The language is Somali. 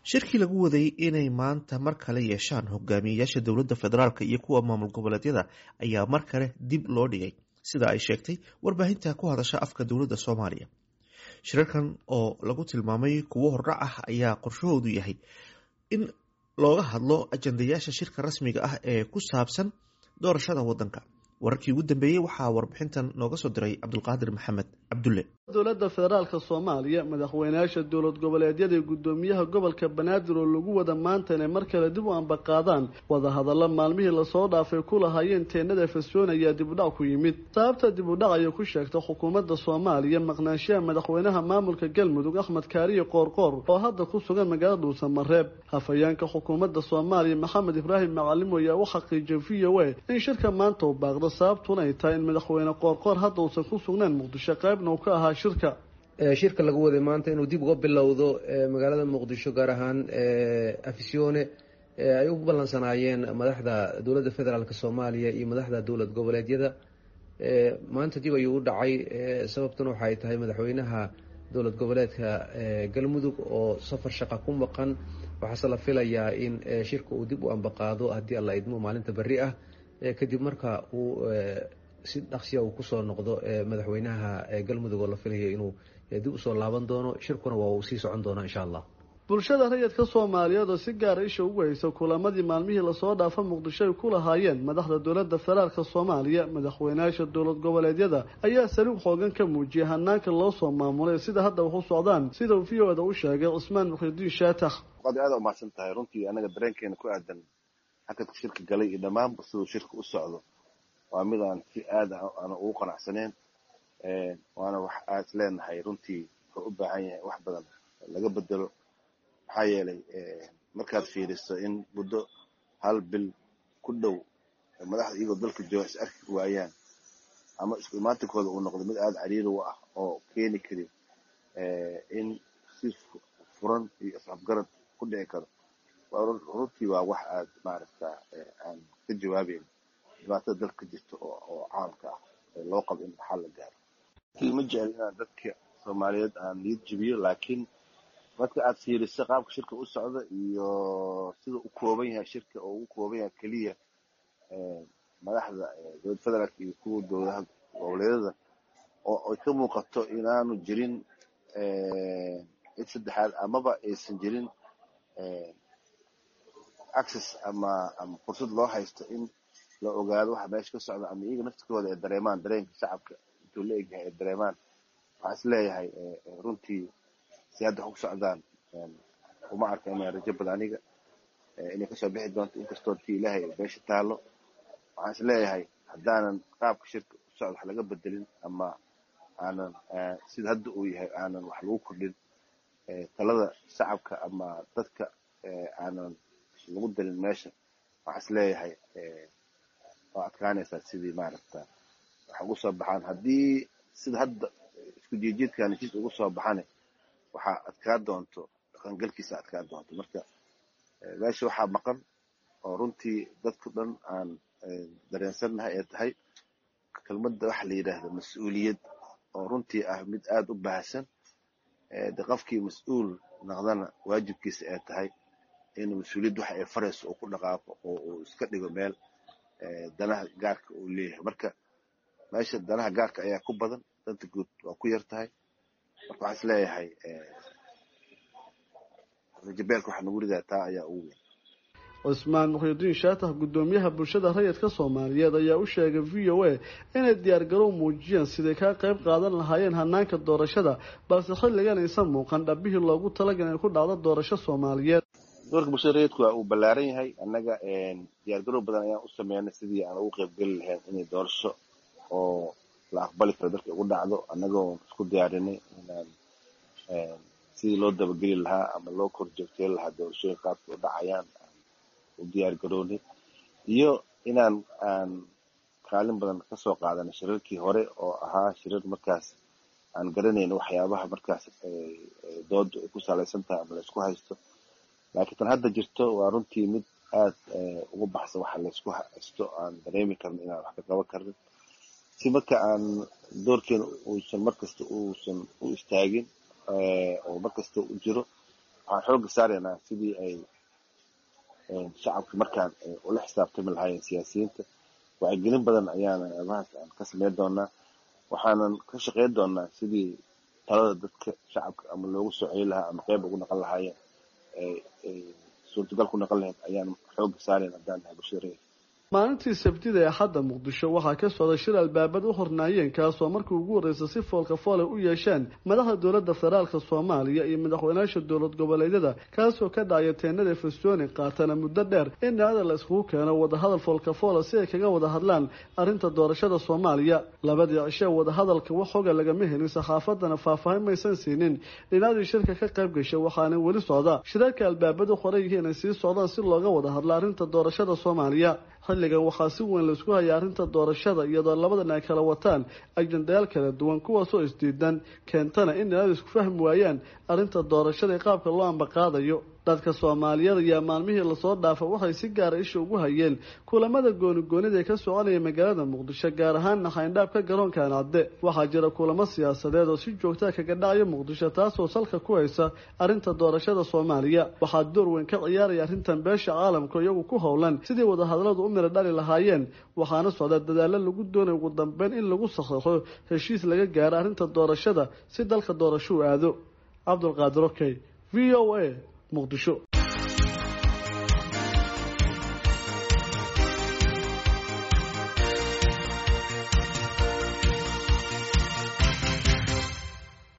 shirkii lagu waday inay maanta mar kale yeeshaan hogaamiyeyaasha dowladda federaalk iyo kuwa maamul goboleedyada ayaa mar kale dib loo dhigay sida ay sheegtay warbaahinta ku hadasha afka dowladda soomaaliya shirarkan oo lagu tilmaamay kuwo hordhac ah ayaa qorshahoodu yahay in looga hadlo ajandayaasha shirka rasmiga ah ee ku saabsan doorashada wadanka wararkii ugu dambeeyey waxaa warbixintan nooga soo diray cabdulqaadir maxamed cabdulle dowladda federaalka soomaaliya madaxweynayaasha dowlad goboleedyada iyo guddoomiyaha gobolka banaadir oo lagu wada maanta inay mar kale dib u ambaqaadaan wadahadalla maalmihii lasoo dhaafay ku lahaayeen teenada fesyoon ayaa dibudhac ku yimid sababta dibudhac ayay ku sheegtay xukuumadda soomaaliya maqnaanshaha madaxweynaha maamulka galmudug axmed kaariye qoorqoor oo hadda ku sugan magaalada dhuusamareeb hafayeenka xukuumadda soomaaliya maxamed ibraahim macalimo ayaa u xaqiijiyay v o a in shirka maanta uu baaqdo sababtuna ay tahay in madaxweyne qoorqoor hadda uusan ku sugnayn muqdisho qaybna uu ka ahaa shirka shirka lagu waday maanta inuu dib uga bilowdo magaalada muqdisho gaar ahaan afisyoone ay u ballansanaayeen madaxda dowladda federaalk soomaaliya iyo madaxda dowlad goboleedyada maanta dib ayuu u dhacay sababtuna waxay tahay madaxweynaha dowlad goboleedka galmudug oo safar shaqa ku maqan waxaase la filayaa in shirka uu dib u ambaqaado haddii alla idmo maalinta berri ah kadib marka uu si dhaqsiya uu kusoo noqdo madaxweynaha galmudug oo la filayo inuu dib usoo laaban doono shirkuna waa uu sii socon doonaa insha allah bulshada rayidka soomaaliyeed oo si gaara isha ugu haysa kulamadii maalmihii lasoo dhaafa muqdisho ay ku lahaayeen madaxda dowladda federaalka soomaaliya madaxweynayaasha dowlad goboleedyada ayaa saliig xoogan ka muujiyay hanaanka loo soo maamulay sida hadda wax u socdaan sida uu v o da u sheegay cusmaan muxidiin shaatax waad aada umahadsan tahay runtii anaga dareenkeena ku aadan hakadka shirka galay iyo dhammaanba siduu shirka u socdo waa mid aan si aada aan ugu qanacsaneyn waana wax aad is leenahay runtii wuxuu u baahan yahay wax badan laga bedelo maxaa yeelay markaad fiiriso in muddo hal bil ku dhow madaxda iyagoo dalka jooga is arki waayaan ama isku imaantinkooda uu noqdo mid aada cariiri u ah oo keeni kari in si furan iyo isafgarad ku dhici karo runtii waa wax aada maaragta aan ka jawaabeyn dhibaatada dalka jirta oo caamka ah loo qabo in xal la gaaro ma jecel inaan dadka soomaaliyeed aan niyad jebiyo laakiin marka aad fiiriso qaabka shirka u socda iyo sida u kooban yahay shirka oo ugu kooban yahay keliya madaxda dowlad federaalk iyo kuwa dowladaha goboleedyada oo ay ka muuqato inaanu jirin cid saddexaad amaba aysan jirin access ama ama fursad loo haysto in la ogaado waxa meesha ka socda ama iyaga naftikooda ay dareemaan dareenka shacabka intuu la egyahay ay dareemaan waxaa is leeyahay runtii si hadda wax ku socdaan uma arka inay rajo bada aniga inay kasoo bixi doonto inkastoo tii ilaahay meesha taalo waxaan is leeyahay haddaanan qaabka shirka u socda wax laga bedelin ama aanan sida hadda uu yahay aanan wax lagu kordhin talada shacabka ama dadka aanan lagu darin meesha waxaa is leeyahay waa adkaanaysaa sidii maaragta wax ugu soo baxaan haddii sida hadda isku jiijiidkan heshiis ugu soo baxane waxaa adkaa doonto dhaqangalkiisa adkaa doonto marka meesha waxaa maqan oo runtii dadku dhan aan dareensannahay ee tahay kelmadda waxa la yidhaahda mas-uuliyad oo runtii ah mid aada u baahsan de qofkii mas-uul naqdana waajibkiisa ee tahay in mas-uuliyad waxa ay farayso uu ku dhaqaaqo oo uu iska dhigo meel danaha gaarka uu leeyahay marka meesha danaha gaarka ayaa ku badan danta guud waa ku yar tahay marka waxaa is leeyahay rajabeelka waxa nagu ridaa taa ayaa ugu weyn cusmaan muxidiin shaatax guddoomiyaha bulshada rayidka soomaaliyeed ayaa u sheegay v o a inay diyaargarow muujiyeen siday kaa qayb qaadan lahaayeen hanaanka doorashada balse xilligan aysan muuqan dhabihii loogu talagal inay ku dhacdo doorasho soomaaliyeed doorka bulshada rayidku waa uu ballaaran yahay annaga diyaargarow badan ayaan u sameynay sidii aan ugu qaybgeli lahayn inay doorasho oo la aqbali karo dalka ugu dhacdo annagoo isku diyaarinay inaan sidii loo dabageli lahaa ama loo korjoogteyn lahaa doorashooyin qaabka u dhacayaan u diyaar garoonay iyo inaan aan kaalin badan kasoo qaadanay shirarkii hore oo ahaa shirar markaas aan garanayn waxyaabaha markaas dooda ay ku salaysan tahay ama laysku haysto laakiin tan hadda jirto waa runtii mid aad ugu baxsan waxa laysku haysto aan dareemi karno inaan wax ka qaban karnin si marka aan doorkeena uusan markasta uusan u istaagin oo markasta u jiro waxaan xooga saaraynaa sidii ay shacabka markaan ula xisaabtami lahaayeen siyaasiyiinta wacyigelin badan ayaana arrimahaas aan ka sameyn doonaa waxaanan ka shaqeyn doonaa sidii talada dadka shacabka ama loogu soo celi lahaa ama qeyb ugu naqon lahaayeen suurtagal ku naqon lahayd ayaan xooga saarayn haddaan nahay bulshada reer maalintii sabtida ee hadda muqdisho waxaa ka socday shir albaabad u hornaayeen kaasoo markii ugu horreysay si foolka foole u yeesheen madaxda dowladda federaalka soomaaliya iyo madaxweynayaasha dowlad goboleedyada kaasoo ka dhacaya teenada fesoni qaatana muddo dheer in dhacda la iskugu keeno wadahadal foolka foole si ay kaga wada hadlaan arrinta doorashada soomaaliya labadii cishee wadahadalka wax hoga lagama helin saxaafadana faahfaahin maysan siinin dhinacdii shirka ka qayb gashay waxaana weli socda shirarka albaabadu qoran yihiin ay sii socdaan si looga wada hadlo arrinta doorashada soomaaliya xilligan waxaa si weyn laisku hayay arrinta doorashada iyadoo labadan ay kala wataan ajendayaal kala duwan kuwaasoo isdiidan keentana in dhinacdu isku fahmi waayaan arrinta doorashada ee qaabka loo ambaqaadayo dadka soomaaliyeed ayaa maalmihii lasoo dhaafa waxay si gaara isha ugu hayeen kulamada goonigoonida ee ka soconaya magaalada muqdisho gaar ahaanna xayndhaabka garoonka ancadde waxaa jira kulamo siyaasadeed oo si joogtaa kaga dhacaya muqdisho taasoo salka ku haysa arrinta doorashada soomaaliya waxaa door weyn ka ciyaaraya arrintan beesha caalamka iyagu ku howlan sidii wadahadaladu u miro dhali lahaayeen waxaana socda dadaalo lagu doonay ugu dambeyn in lagu saxeixo heshiis laga gaaro arrinta doorashada si dalka doorashou aado cabdulqaadir okey v o a muqdisho